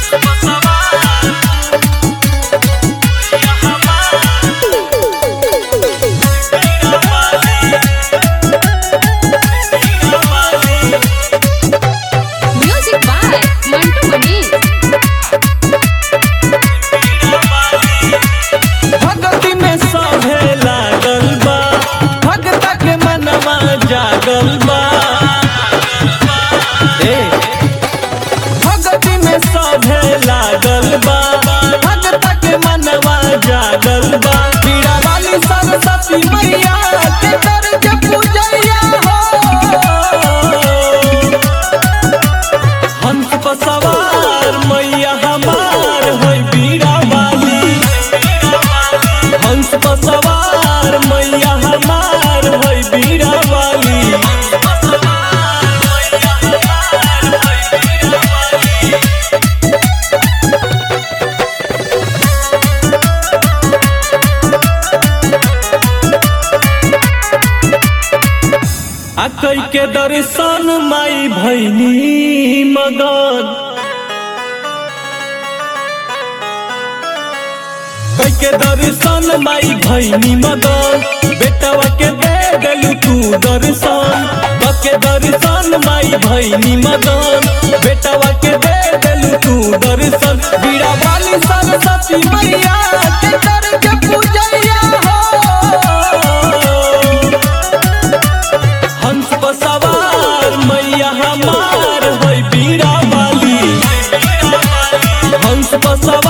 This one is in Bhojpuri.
Music by Mantu Mani. भगती में सभे लागल बा भगता के मनवा जागल बा ए, भगती में सभे लागल बा भगता के मनवा जागल बा पीड़ा वाली सरस्वती मैया के दर्ज पूजैया हो हंस पर सवार मैया हमार होई बीड़ा वाली हंस पर सवार मैया हमार होई बीड़ा वाली आ कई के दर्शन माई भैनी मगन कई के दर्शन माई भैनी मगन बेटवा के दे देलू तू दर्शन बके दर्शन माई भैनी मगन बेटवा के दे देलू तू दर्शन बीड़ा वाली सरस्वती मैया के दर्ज पूजैया हो हंस पर सवार मैया हमार होई बीड़ा वाली हंस पर सवार